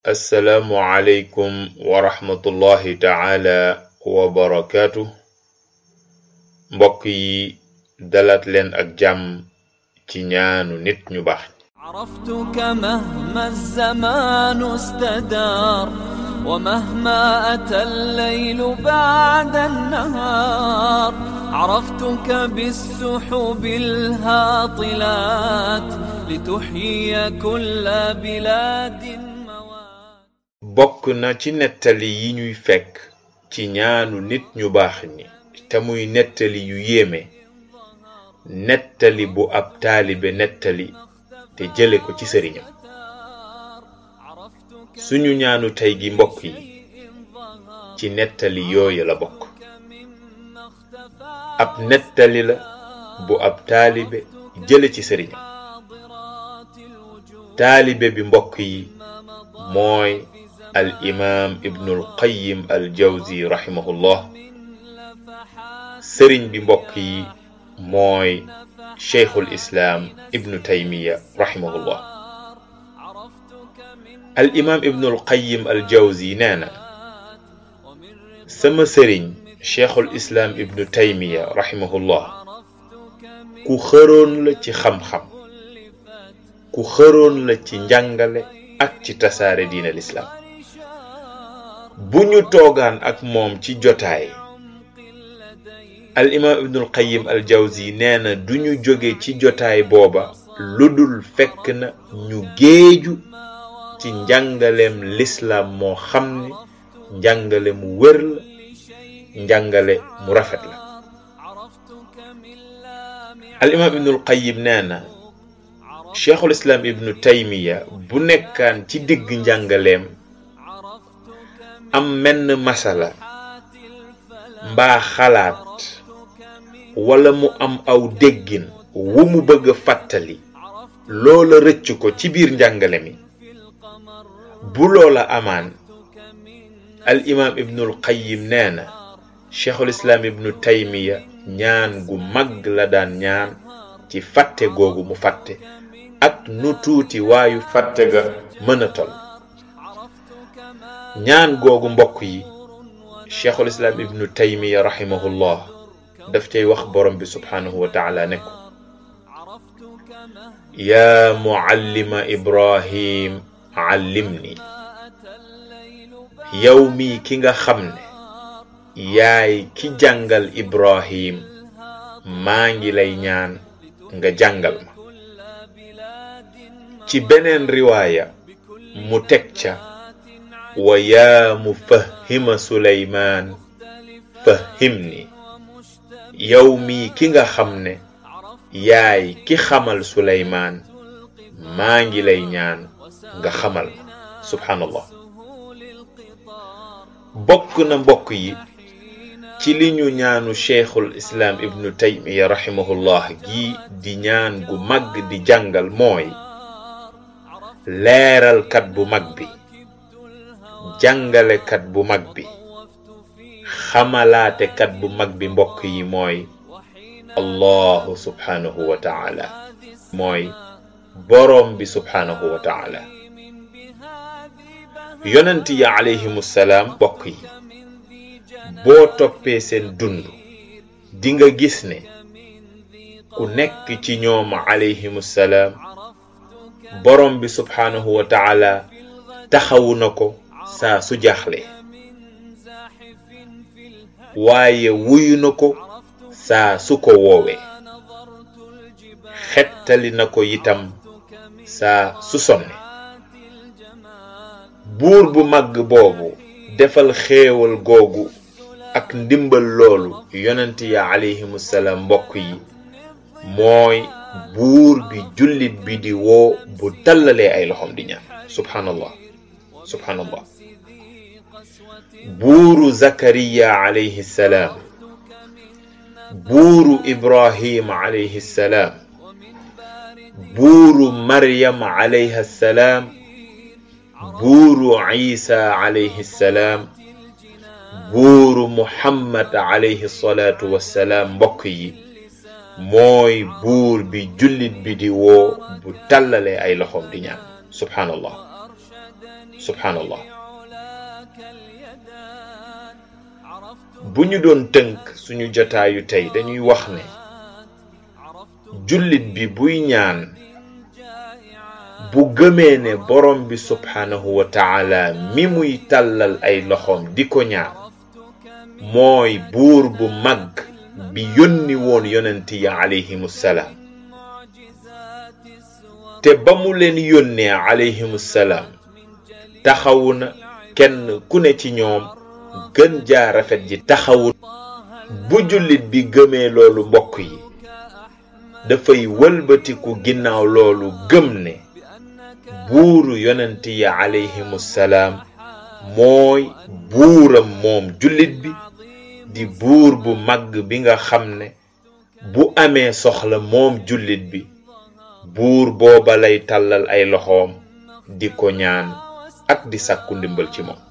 assalaamu aleykum wa rahmatullahi taala wa barakaatu mbokk yi dalaat leen ak jàmm ci ñaanu nit ñu baax عرفتك مهما الزمان استدار ومهما أتى الليل بعد النهار عرفتك بالسحب الهاطلات لتحيي كل بلاد موات bokk na ci nettali yi ñuy fekk ci ñaanu nit ñu baax ñi te muy nettali yu yéeme nettali bu ab taalibe nettali te jële ko ci sëriñam suñu ñaanu tey gi mbokk yi ci nettali yooyu la bokk ab nettali la bu ab taalibe jële ci sëriñam taalibe bi mbokk yi mooy al imaam ibnul qayyim al jawzi rahimahullah sëriñ bi mbokk yi mooy cheikhul islaam ibnu taymiya rahimahullah al imaam ibnul qayyim al jawzi nee na sama sëriñ cheikhul islaam ibnu taymiya rahimahullah ku xëroon la ci xam-xam ku xëroon la ci njàngale ak ci tasaare diina lislaam bu ñu toogaan ak moom ci jotaay al imaam ibnul qayyim al jawzi nee na duñu jóge ci jotaay booba lu dul fekk na ñu géeju ci njàngaleem lislaam moo xam ne njàngale mu wër la njàngale mu rafet la al imaam ibnul qayyim nee na cheikhul islaam ibnu taymiya bu nekkaan ci digg njàngaleem am menn masala mbaa xalaat wala mu am aw déggin wu mu bëgg a fàttali loola rëcc ko ci biir njàngale mi bu loola amaan al imaam ibnul qayyim nee na cheikhul islaam ibnu taymiya ñaan gu mag la daan ñaan ci fàtte googu mu fàtte ak nu tuuti waayu fàtte ga mën a tol ñaan googu mbokk yi cheikhul islaam ibnu taymiya rahimahullah daf cay wax borom bi subhaanahu wa taala ne ko yaa muallima ibrahim allimni yow mii ki nga xam ne yaay ki jàngal ibrahim maa ngi lay ñaan nga jàngal ma ci beneen riwaaya mu teg ca wa yaa mufahima suleymaan fahimni yow mii ki nga xam ne yaay ki xamal suleymaan maa ngi lay ñaan nga xamal ma subhanallah bokk na mbokk yi ci li ñu ñaanu cheikhul islaam ibnu taymiya rahimahullah gi di ñaan gu mag di jàngal mooy leeralkat bu mag bi jàngalekat bu mag bi xamalaatekat bu mag bi mbokk yi mooy allahu subhanahu wa taala mooy boroom bi subhanahu wa taala yonent yi alayhimu salaam mbokk yi boo toppee seen dund di nga gis ne ku nekk ci ñoom alayhimu salaam boroom bi subhanahu wa taala taxawu na ko saa su jaaxle waaye wuyu na ko saa su ko woowee xettali na ko itam saa su sonne buur bu màgg boobu defal xéewal googu ak ndimbal loolu yonent ya alayhimu salaam mbokk yi mooy buur bi jullit bi di woo bu tallalee ay loxom di ñaan subhanallah subhanallah buuru zakariya alayhi salaam buuru ibrahim alayhi salaam buuru maryam alayha salaam buuru isa alayhi salaam buuru muhammad alayhi salaatu wassalaam mbokk yi mooy buur bi jullit bi di woo bu tàllalee ay loxoom di ñaan subhanallah subhanallah bu ñu doon tënk suñu jotaayu tey dañuy wax ne jullit bi buy ñaan bu gëmee ne borom bi subhanahu wa taala mi muy tàllal ay loxoom di ko ñaan mooy buur bu mag bi yónni woon yonent yi alayhimu salaam te ba mu leen yónnee alayhimu salaam taxawu na kenn ku ne ci ñoom gën jaa rafet ji taxawu bu jullit bi gëmee loolu mbokk yi dafay wëlbatiku ginnaaw loolu gëm ne buuru yonent yi alayhimu salaam mooy buuram moom jullit bi di buur bu mag bi nga xam ne bu amee soxla moom jullit bi buur booba lay tàllal ay loxoom di ko ñaan ak di sàkku ndimbal ci moom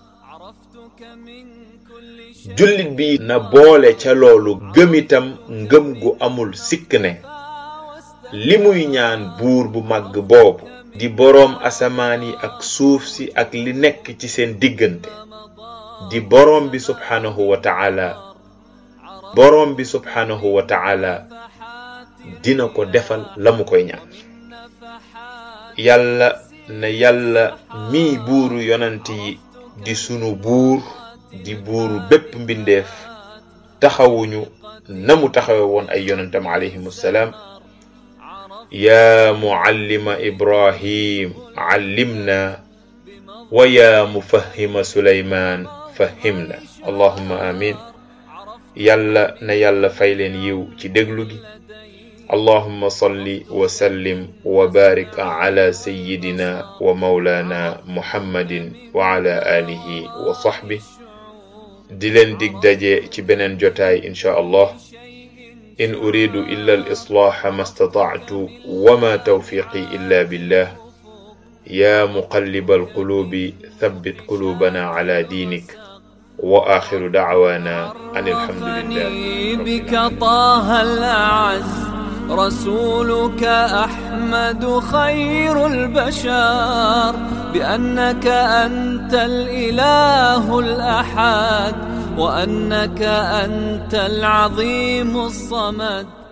jullit bi na boole ca loolu gëm itam ngëm gu amul sikk ne li muy ñaan buur bu màgg boobu di boroom asamaan yi ak suuf si ak li nekk ci seen diggante di boroom bi subhanahu wa ta'ala boroom bi subhanahu wa ta'ala dina ko defal la mu koy ñaan yàlla na yàlla mii buuru yonant yi di sunu buur di buuru bépp mbindeef taxawuñu na mu taxawe woon ay yonantam alayhim salaam yaa muallima ibrahim allimna wa yaa mufahima suleymaan fahimna allahumma amin yàlla na yàlla fay leen yiw ci déglu gi اللهم صل وسلم وبارك على سيدنا ومولانا محمد وعلى آله وصحبه دلن ديك داجي ci benen jotaay insha Allah إن أريد إلا الإصلاح ما استطعت وما توفيقي إلا بالله يا مقلب القلوب ثبت قلوبنا على دينك وآخر دعوانا أن الحمد لله بك طه الأعز رسولك أحمد خير البشر بأنك أنت الإله الأحد وأنك أنت العظيم الصمد